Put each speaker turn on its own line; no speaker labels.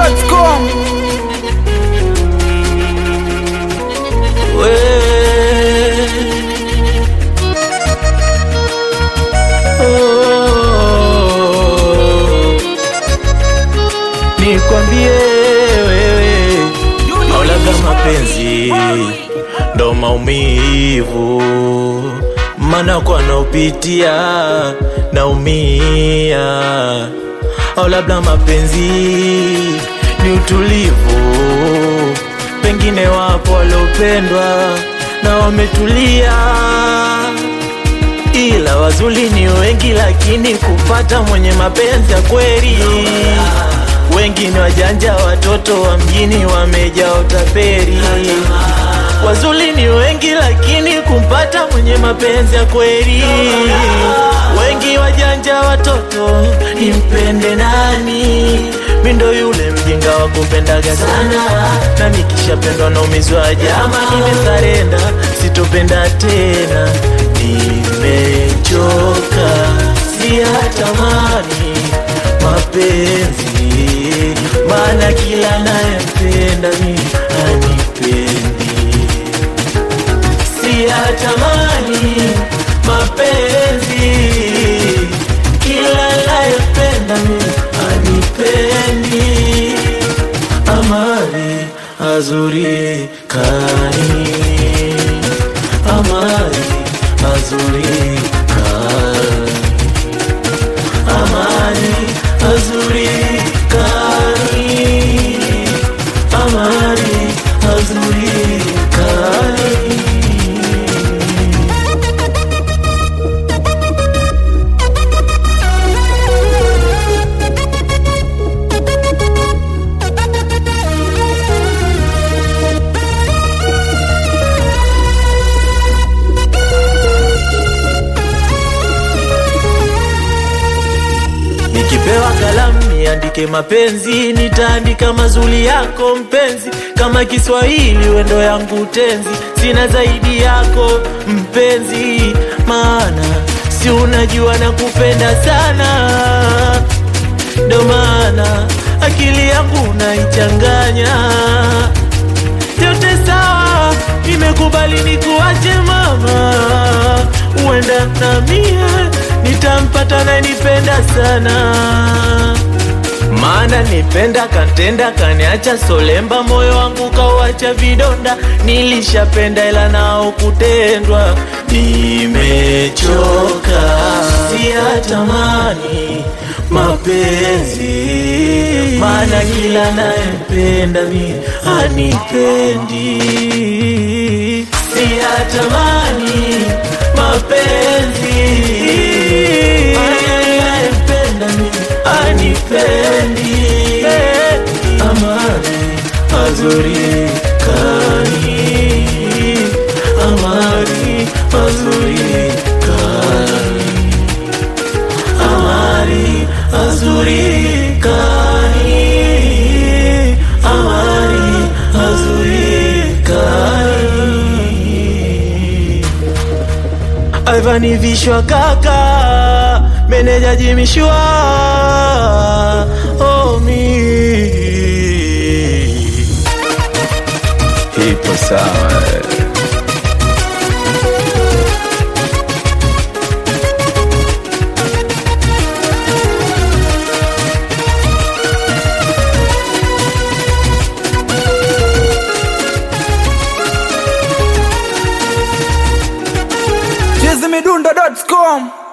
chizimidundo.com
Nikwambie wewe, maulaga mapenzi ndo maumivu, mana kwa naupitia naumia, au labda mapenzi ni utulivu, pengine wapo waliopendwa na wametulia ila wazuri ni wengi, lakini kupata mwenye mapenzi ya kweli wengi ni wajanja, watoto wa mjini wamejaa utaperi. Wazuri ni wengi, lakini kumpata mwenye mapenzi ya kweli wengi wajanja, watoto nimpende nani? Mindo yule mjinga wa kupendaga sana, na nikishapendwa naumizwa jama, nimesarenda sitopenda tena, nimechoka, siyatamani mapenzi, maana kila nayempenda mi anipendi, siyatamani mapenzi, kila nayempenda mi anipendi, amari azuri kani, amari azuri kani amani azuri kani amani azuri kani Nikipewa kalamu niandike mapenzi, nitaandika mazuri yako mpenzi, kama Kiswahili wendo yangu tenzi, sina zaidi yako mpenzi, maana si unajua na kupenda sana, ndo maana akili yangu naichanganya yote sawa, nimekubali nikuache mama, uenda na mie nitampata na nipenda sana, maana nipenda kantenda kaniacha solemba, moyo wangu kauacha vidonda, nilishapenda ila nao kutendwa, nimechoka, siyatamani mapenzi, maana kila nayempenda mi anipendi, siyatamani mapenzi, maana nayempenda mi anipendi, amani azuri kani, amani azuri kani amari azurikani amari azurikani Ivani vishwa kaka meneja jimishwa omi ipo sawa
chizimidundo.com